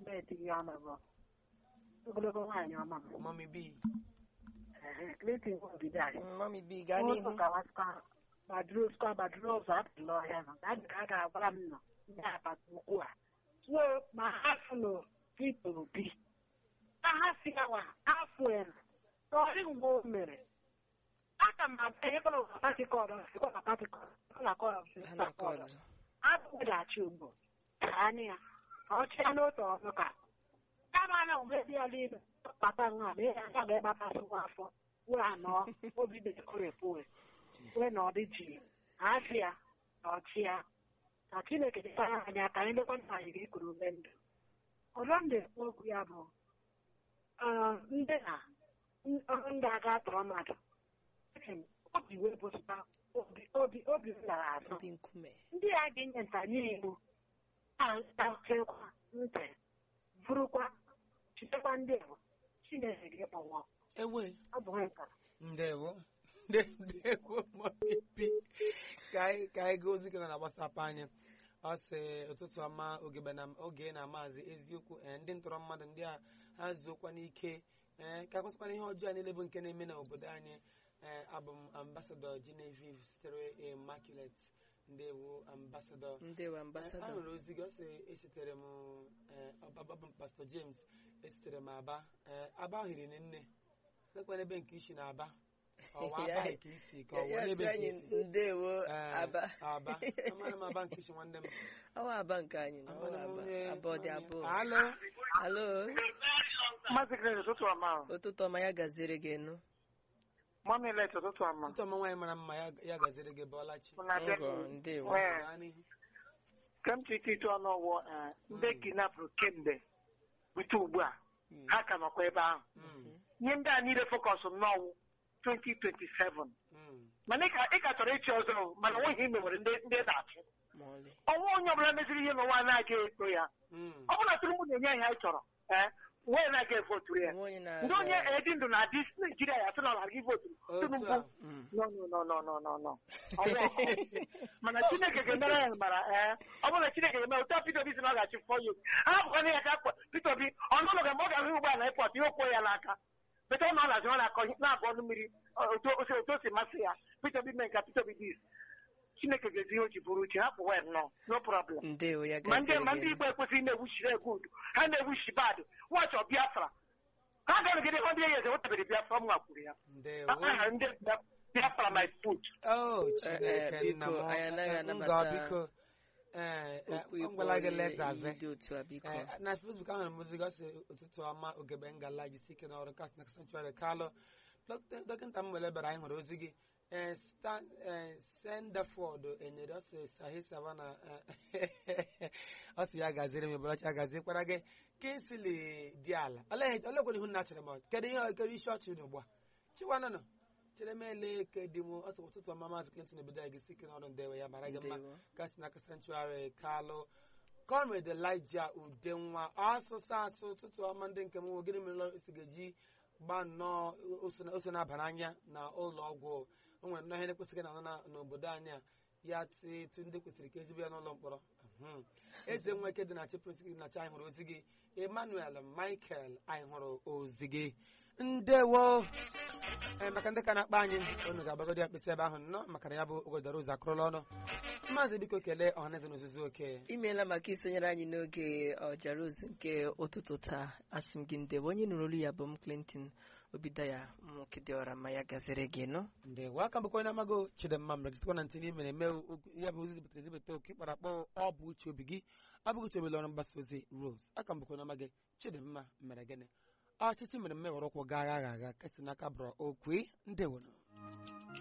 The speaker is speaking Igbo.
classmate gị ọnụ bụ ogologo nwaanyị ọma m mami bi Ehe, Clinton Obido anyị. mami bi gaa n'ihu Ụzọ gawasikwa gbaduru sikwa gbaduru ụzọ apụla ọhịa nọ ka adị ka a ga-agwara m nọ ndị apata ukwu a so ma ha fụnụ Peter Obi ka ha si gawa afọ elu n'ọrị mgbe o mere aka m abịa ịkọrọ ụwa patikọd sikọla patikọd ụlọ kọrọ ha na-akọdụ abụdachi ugbo ka anya ya ka ọ chịa n'otu ọnụ ka kama na mgbe dị ya n'ime kpata nwa ma ya ya ga-ekpatasịkwa afọ wee anọ obi na-ekorepụ wee na ọdị ji asị ya na ọchị ya ka chineke dịtara anyị aka anyị lekwa nna anyị ga-ekuru ume ndụ ọzọ m na-ekwu okwu ya bụ ah, ndị na ọrụ ndị aga tọrọ mmadụ eche m, obi wee bụsịta obi obi obi m lara azụ obi nkume ndị a ga-enye ntanye iwu na-achekwa ntị bụrụkwa chitekwa ndị Igbo Chineke ga-ekpọnwụ ewe ọ bụ nka ndewo Nde- ndewo mami bi ka anyị ka anyị gaa ozi gị na gbasapụ anyị ọ sị ụtụtụ ọma ogebe na oge na maazị eziokwu ee, ndị ntọrọ mmadụ ndị a ha zuokwa n'ike ee ka kwụsịkwana ihe ọjọọ niile bụ nke na-eme n'obodo anyị ee abụ m ambasadọ Genevieve sitere Immaculate ndewo ambasadọ ndewo a ambasadọ hụrụ ozi gị ọ sị esitere m ee, ọbaba bụ pastọ James esitere m aba ee, aba ahụ hiri nne lekwana ebe nke isi na aba ọwa Ya- aba nke isi ka ọ ya wụ sị ebe nke anyị isi ndewo Ee, aba aba amara m aba nke isi nwanne m ọwa aba nke anyị na ọwa Amara m aba onye- abụọ dị onye- abụọ alo alo Maazị Grace ụtụtụ ọma ahụ. ụtụtụ ọma ya gaziere gị nụ Mọmi let ụtụtụ ọma. ụtọ ọma nwaanyị mara mma ya ya gaziri gị bọọlachi Mụ na bịa ngọ ndewo Ee. gaa n'ihu ka m chịta ịtụ ọnụ ọwụ eh, ndị kidnapụrụ kemgbe bute ugbu a ha ka nọkwa ebe ahụ Mm, ihe ndị a niile fọkọs n'ọwụ 2027 mm, mana ị ka- ị ka chọrọ ịchị ọzọ o, mana onweghị ime nwere ndị ndị na-achị ma ọlị ọnwa onye ọbụla meziri ihe n'ụwa na-aga eto ya mm. ọ bụrụ na Tinubu na-enye anyị anyị chọrọ ee wee na-aga evoturu ya onwe onye na ndị onye edi ndụ na adị Naijiria ya sị na ọ na-aga ivoturu otu Tinubu a Mm. no no no no no no no Ọwụ ọhụụ. mana chineke ga-emere ya mara ee ọ bụrụ na chineke ga-eme otu a Peter Obi si na ọ ga-achị fọ ya ha bụkwana ya ka Peter Obi ọnụụlọ ga mgbe ọ ga-ahụ ụgbọ ala ịpọt ihe okwo ya n'aka bete ọ na-alazi ọ na-akọ na-abụ ọnụ mmiri otu otu otu o si masị ya Peter Obi mee nka Peter Obi dis chineke ga-ezi ihe o ji bụrụ uche hapụ wel nọ no problem ndewo ya ma ndị gaziere ma gị ndị nụ Igbo ekwesịghị na-ewuchiri egwu udu ha na-ewuchi bad wọchị ọ Biafra ha ga-anọgide ọ dị ya eze wetabere Biafra m nwakwuru ya ndewo aha ndị Biafra my food Oh, Eh, Chineke eh, nna biko, m anyị anaghị Eh, anabata ngọ biko ee okwu ọ ịkpọ gwala gị onye lezave iyi dị otu a biko Eh, na Facebook ahụrụ m ozi gosi ụtụtụ ọma ogebe ngala jisi ike n'ọrụ kasị na sanctuary kalụ Dọkịta- dọkịta m wele bara anyị hụrụ ozi gị Eh, Stan- eh, Sendaford enyere ọsị sahi savana ọ sị ya gaziri m ebolachi agazikwara gị kinsili dị ala olekwere ihu nna chere m kedu ihe kedu isi ọchị dị ugbu a chiwanụnụ chere m ele ke dị m ọsị ụtụtụ ọma maazị Clinton obodo anyị gị ike n'ọrụ ndewe ya mara gị mma Ndewo. kasị na sanctuary kalụ Comrade Elijah Udenwa asụsụ asụ ụtụtụ ọma ndị nke m nwe gịnị mere isi ga-eji gba nnọọ ose na- ose na-aba n'anya na ụlọ ọgwụ o nwere nnọọ ihe na-ekwesịghị na na n'obodo anyị a ya tụ ndị kwesịrị ka ezigbo ya n'ụlọ mkpọrọ Mhm. eze nweke dị na chi prince gị na chi anyị hụrụ ozi gị Emmanuel Michael anyị hụrụ ozi gị ndewo ee maka ndị ka na-akpa anyị unu ga-agbagodi ya mkpịsị ebe ahụ nnọọ maka na ya bụ ogodoro ụzọ akụrụla ọnụ maazị biko kelee ọhaneze na ozuzu oke imeela maka isonyere anyị n'oge ọjara ozu nke ụtụtụ taa asị m gị ndewo onye nụrụ olu ya bụ m Clinton Obidaya nwoke dị ọra ma ya gaziri gị nụ ndewo aka mbụkwa onye amago chidimma mere gịsịkwa na ntị n'ime eme ya bụ ozi zibatara ezibata oke kpara akpọ ọ bụ uche obi gị abụghị uche obi ọrụ mgbasa ozi rose aka mbụkwa onye amaghị chidimma mere gịnị ọchịchị mere mmewere ụkwụ gaa agha agha kasị n'aka bụrụ okwe ndewo